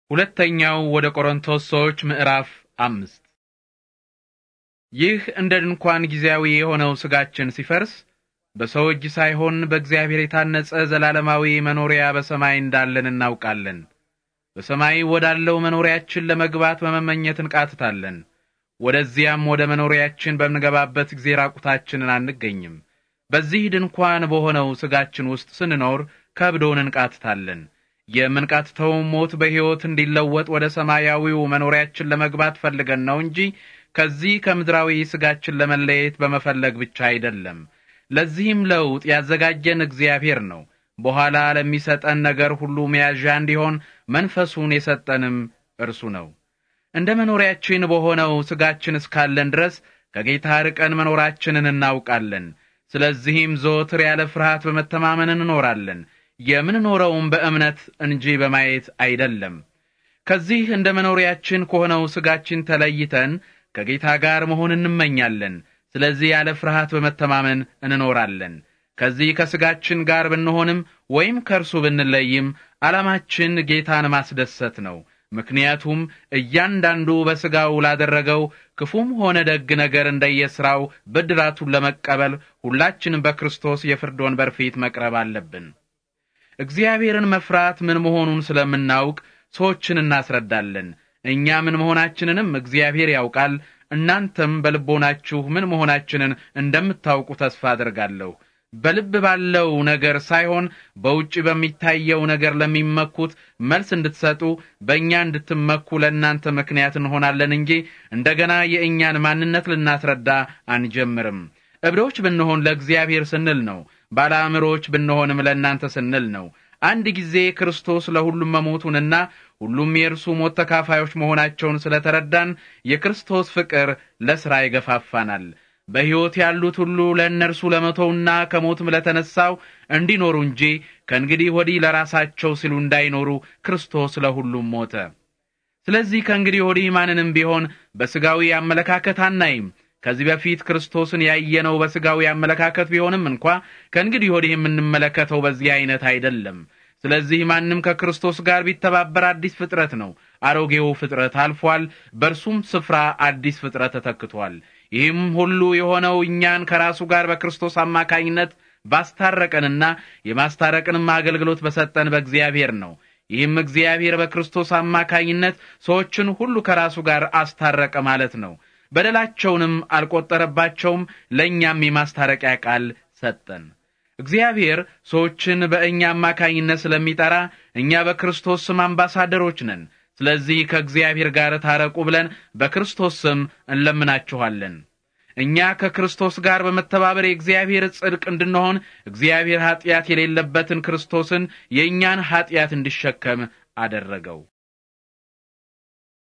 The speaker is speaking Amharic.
ሁለተኛው ወደ ቆሮንቶስ ሰዎች ምዕራፍ አምስት ይህ እንደ ድንኳን ጊዜያዊ የሆነው ስጋችን ሲፈርስ በሰው እጅ ሳይሆን በእግዚአብሔር የታነጸ ዘላለማዊ መኖሪያ በሰማይ እንዳለን እናውቃለን። በሰማይ ወዳለው መኖሪያችን ለመግባት በመመኘት እንቃትታለን። ወደዚያም ወደ መኖሪያችን በምንገባበት ጊዜ ራቁታችንን አንገኝም። በዚህ ድንኳን በሆነው ስጋችን ውስጥ ስንኖር ከብዶን እንቃትታለን። የምንቃትተው ሞት በሕይወት እንዲለወጥ ወደ ሰማያዊው መኖሪያችን ለመግባት ፈልገን ነው እንጂ ከዚህ ከምድራዊ ስጋችን ለመለየት በመፈለግ ብቻ አይደለም። ለዚህም ለውጥ ያዘጋጀን እግዚአብሔር ነው። በኋላ ለሚሰጠን ነገር ሁሉ መያዣ እንዲሆን መንፈሱን የሰጠንም እርሱ ነው። እንደ መኖሪያችን በሆነው ስጋችን እስካለን ድረስ ከጌታ ርቀን መኖራችንን እናውቃለን። ስለዚህም ዘወትር ያለ ፍርሃት በመተማመን እንኖራለን። የምንኖረውም በእምነት እንጂ በማየት አይደለም። ከዚህ እንደ መኖሪያችን ከሆነው ስጋችን ተለይተን ከጌታ ጋር መሆን እንመኛለን። ስለዚህ ያለ ፍርሃት በመተማመን እንኖራለን። ከዚህ ከስጋችን ጋር ብንሆንም ወይም ከእርሱ ብንለይም ዓላማችን ጌታን ማስደሰት ነው። ምክንያቱም እያንዳንዱ በሥጋው ላደረገው ክፉም ሆነ ደግ ነገር እንደየሥራው ብድራቱን ለመቀበል ሁላችንም በክርስቶስ የፍርድ ወንበር ፊት መቅረብ አለብን። እግዚአብሔርን መፍራት ምን መሆኑን ስለምናውቅ ሰዎችን እናስረዳለን። እኛ ምን መሆናችንንም እግዚአብሔር ያውቃል። እናንተም በልቦናችሁ ምን መሆናችንን እንደምታውቁ ተስፋ አድርጋለሁ። በልብ ባለው ነገር ሳይሆን በውጭ በሚታየው ነገር ለሚመኩት መልስ እንድትሰጡ በእኛ እንድትመኩ ለእናንተ ምክንያት እንሆናለን እንጂ እንደገና የእኛን ማንነት ልናስረዳ አንጀምርም። እብዶች ብንሆን ለእግዚአብሔር ስንል ነው። ባለአእምሮች ብንሆንም ለእናንተ ስንል ነው። አንድ ጊዜ ክርስቶስ ለሁሉም መሞቱንና ሁሉም የእርሱ ሞት ተካፋዮች መሆናቸውን ስለተረዳን የክርስቶስ ፍቅር ለሥራ ይገፋፋናል። በሕይወት ያሉት ሁሉ ለእነርሱ ለመቶውና ከሞትም ለተነሳው እንዲኖሩ እንጂ ከእንግዲህ ወዲህ ለራሳቸው ሲሉ እንዳይኖሩ ክርስቶስ ለሁሉም ሞተ። ስለዚህ ከእንግዲህ ወዲህ ማንንም ቢሆን በሥጋዊ አመለካከት አናይም። ከዚህ በፊት ክርስቶስን ያየነው በሥጋዊ አመለካከት ቢሆንም እንኳ ከእንግዲህ ወዲህ የምንመለከተው በዚህ አይነት አይደለም። ስለዚህ ማንም ከክርስቶስ ጋር ቢተባበር አዲስ ፍጥረት ነው። አሮጌው ፍጥረት አልፏል፣ በእርሱም ስፍራ አዲስ ፍጥረት ተተክቷል። ይህም ሁሉ የሆነው እኛን ከራሱ ጋር በክርስቶስ አማካኝነት ባስታረቀንና የማስታረቅንም አገልግሎት በሰጠን በእግዚአብሔር ነው። ይህም እግዚአብሔር በክርስቶስ አማካኝነት ሰዎችን ሁሉ ከራሱ ጋር አስታረቀ ማለት ነው። በደላቸውንም አልቆጠረባቸውም፣ ለእኛም የማስታረቂያ ቃል ሰጠን። እግዚአብሔር ሰዎችን በእኛ አማካኝነት ስለሚጠራ እኛ በክርስቶስ ስም አምባሳደሮች ነን። ስለዚህ ከእግዚአብሔር ጋር ታረቁ ብለን በክርስቶስ ስም እንለምናችኋለን። እኛ ከክርስቶስ ጋር በመተባበር የእግዚአብሔር ጽድቅ እንድንሆን እግዚአብሔር ኀጢአት የሌለበትን ክርስቶስን የእኛን ኀጢአት እንዲሸከም አደረገው።